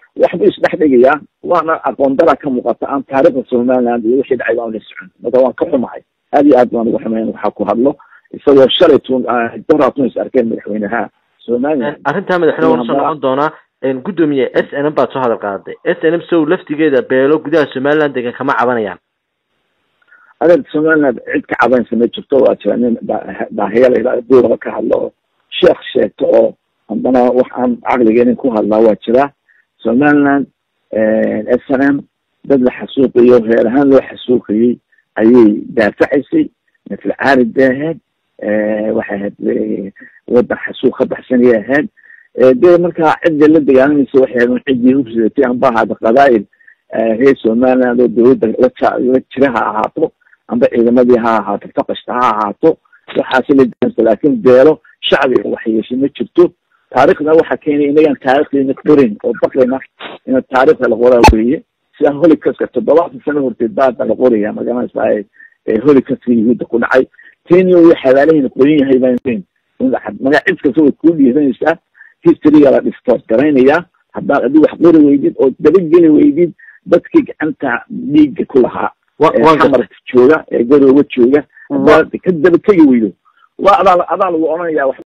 waxbuu isdhex dhigayaa waana aqoon dara ka muuqata aan taariikhda somaliland iyo wixii dhacay baan la socon marka waan ka xumahay aad iyo aad baan uga xumayn waxaa ku hadlo isagoo shalay tun doraatun is arkeen madaxweynaha somaliland arrintaa madaxweyne waan soo noqon doonaa gudoomiye s n m baad soo hadal qaaday s n m sow laftigeeda beelo gudaha somaliland degan kama cabanayaan adeer somaliland cid ka cabanaysa ma jirto waa jira nin daahiyala duuraba ka hadlo oo sheekh sheegto oo haddana wax aan caqligeenin ku hadlaa waa jira somaliland s n m dad la xasuuqiyo reer ahaan loo xasuuqiyey ayay daafacaysay mithla caarid bay ahayd waxay ahayd wadan xasuuq ka baxsanayay ahayd dee markaa cidda la dagaalamaysa waxay ahayd ciddii hubsidatay amba ahaada qabaa'il reer somaliland oo dawladda la la jira ha ahaato amba ciidamadii ha ahaato faqashta ha ahaato waxaasi la daansa laakin beelo shacbiga wax yeeshay ma jirto taarikhda waxaa keenay inagaan taarikhdeena qorin oo baqayna ina taarikhda la qoraa weeye sida holicaska toddobaatan sano horteed baada la qoraya magaranaysa holicaska yahuudda ku dhacay kenya uu xabaalahayna qorin yahay baan magaa cid kasta way kuu dhiiranaysaa historyga la distort garaynaya haddaad adi wax qori weydid oo dabageli weydid dadkii gacanta dhiigga ku lahaa xamarka jooga ee garooga jooga haddaad ka daba tegi weydo waa adaa adaa lagu odhanayaa